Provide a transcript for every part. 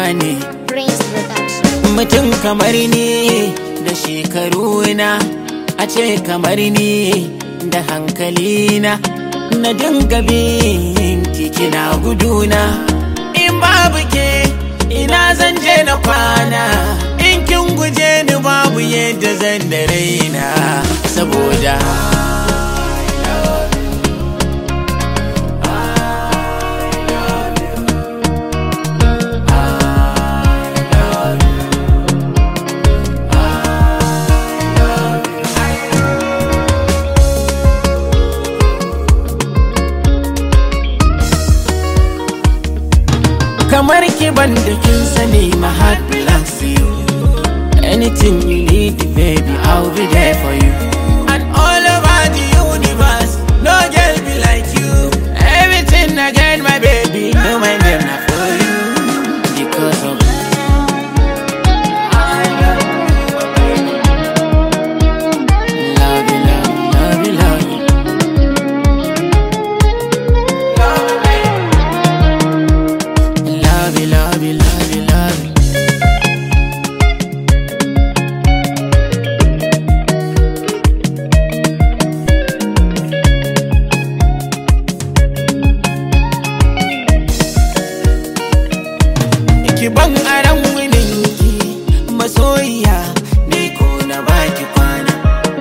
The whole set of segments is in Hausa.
ne Prince Production. mutum kamar ni da shekaruna a ce kamar ni da hankalina na dinga bin kina guduna in babu ke ina zan je na kwana in kin guje ni babu yadda zan da raina saboda kamar ki ban da kin sani my heart belongs to you anything you need baby I'll be there for you and all over the universe no girl be like you everything I get my baby no my name not for you because of love you love you love you love you Love you, love you, love you, love you. Ki ban aran winin ki masoyiya ni ko na baki kwana.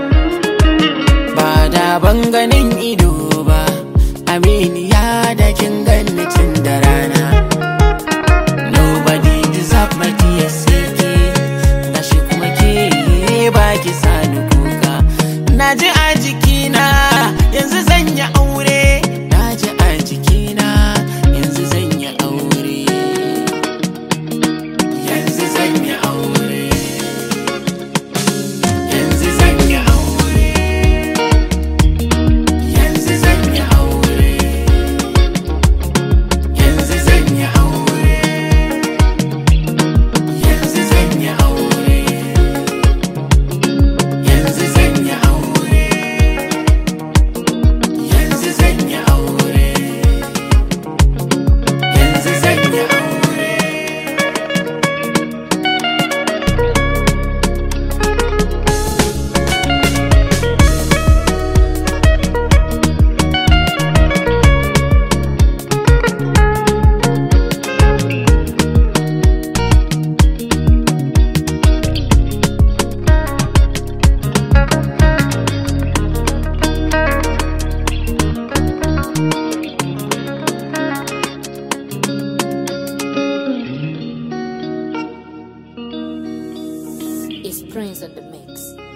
Ba da ban ganin ido ba, aminiya da kin ganni tun da rana. Nobody deserve my tears sai ke Gashi kuma ke baki sani kuka Na ji a jikina yanzu zan yi aure Na ji a jikina yanzu zan yi aure Yanzu zan yi aure Yanzu zan yi aure Yanzu zan yi aure Yanzu zan yi aure Yanzu zan yi aure Yanzu zan yi aure Yanzu zan yi aure Yanzu zan yi aure It's Prince on the mix.